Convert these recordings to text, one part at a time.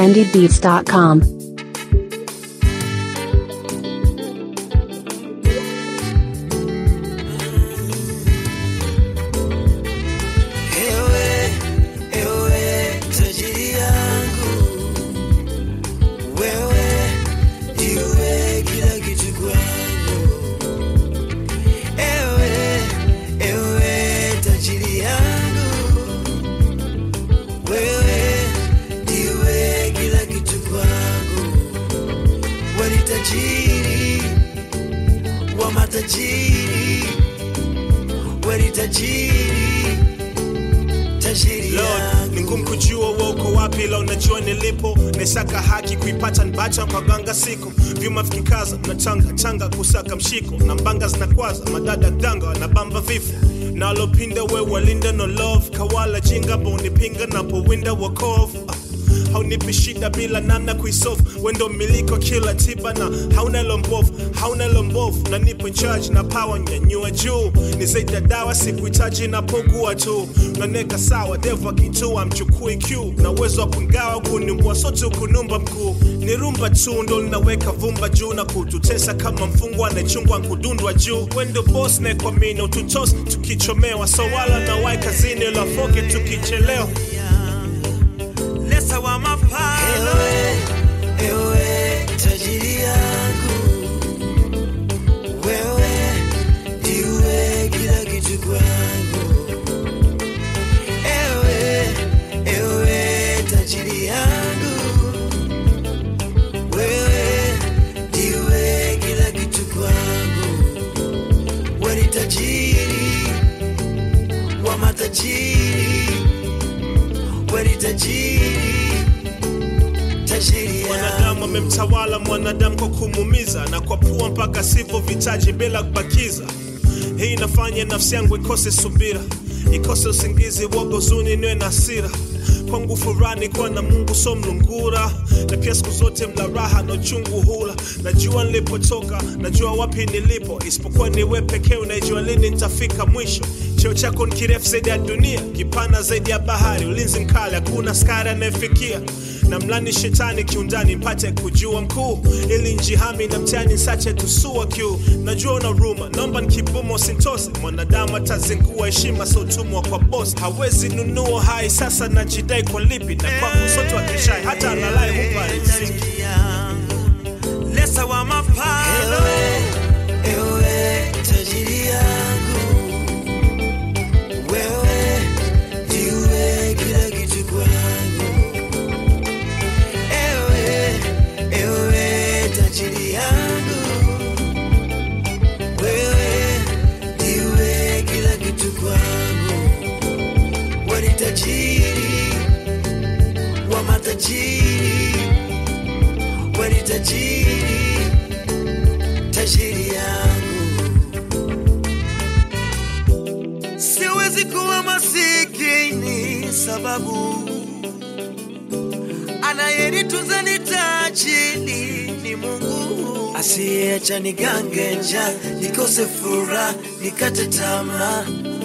trendybeats.com. Ewe, ewe, tajiri yangu, wewe ndiwe kila kitu kwangu. Ewe, ewe, tajiri yangu, wewe ndiwe kila kitu kwangu. Wewe ni tajiri wa matajiri, wewe ni tajiri tajiri Lord, yangu. ni ngumu kujua wewe uko wapi, ila unajua nilipo. Naisaka haki kuipata nibacha kwa ganga siku vyuma vikikaza na changa changa kusaka mshiko na mbanga zinakwaza madada danga wanabamba vifo nalopinda we walinda no love kawala jinga bonipinga napowinda wakovu Ah, haunipi shida bila namna kuisolve wendo miliko kila tiba na hauna lombovu hauna lombovu na nipo in charge na power nyanyua juu ni zaidi ya dawa sikuhitaji napogua tu naneka sawa devu akitua mchukui q na uwezo wa kungawa kunimbua sote kunumba mkuu ni rumba tu ndo linaweka vumba juu na kututesa kama mfungwa anayechungwa nkudundwa juu wendo bos nekwamini ututos tukichomewa so wala na wai kazini lafoke tukichelewa lesa wa mapalo Ewe, ewe, tajiri yangu, wewe ndiwe kila kitu kwangu. Ewe, ewe, tajiri yangu, wewe ndiwe kila kitu kwangu. Wewe ni tajiri wa matajiri, wewe ni tajiri tajiri mwanadamu yangu. amemtawala mwanadamu kwa kumuumiza na kwa pua mpaka sipo vitaji bila kubakiza hii inafanya nafsi yangu ikose subira ikose usingizi woga uzuni niwe na hasira kwangu furani kuwa na mungu so mlungura na pia siku zote mla raha na uchungu hula najua nilipotoka najua wapi nilipo isipokuwa niwe pekee unaijua lini nitafika mwisho cheo chako ni kirefu zaidi ya dunia kipana zaidi ya bahari ulinzi mkali hakuna skari anayefikia na mlani shetani kiundani mpate kujua mkuu ili njihami na mtani sache tusua kiu najua una ruma naomba nikibumo sintose mwanadamu atazingua heshima sotumwa kwa bos hawezi nunua hai sasa najidai kwa lipi na kwa kusoto akishai hata analai hupa riziki Tajiri yangu. lesa wa mapalo Ewe, ewe, tajiri yangu, wewe ndiwe kila kitu kwangu. Ewe, ewe, tajiri yangu, wewe ndiwe kila kitu kwangu. Wewe ni tajiri wa matajiri, wewe ni tajiri tajiri yangu. Siwezi kuwa masikini sababu anayenitunza ni tajiri ni Mungu asiyeacha nigange njaa nikose furaha nikate tamaa.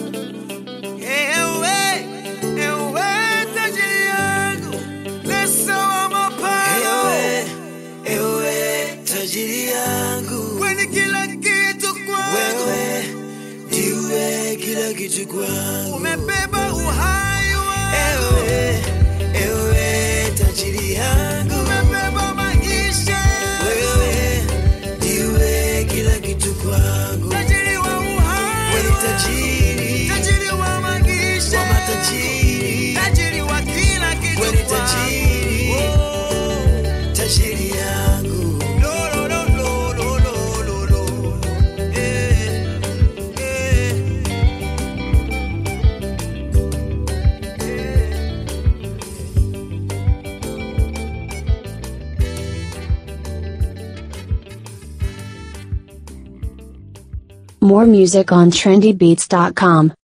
Ewe, ewe tajiri yangu, lesa wa mapao. Ewe, ewe tajiri yangu, wewe ni kila kitu kwangu, wewe ndiwe kila kitu kwangu, umebeba uhai wangu. Ewe, ewe tajiri yangu, umebeba maisha wewe ndiwe kila kitu kwangu, tajiri wa uhai, wewe ni tajiri, tajiri wa maisha, wa matajiri, tajiri wa kila kitu wewe ni tajiri, oh, tajiri yangu. Lo, lo, lo, lo, lo, lo, lo, lo. Eh, eh. More music on trendybeats.com.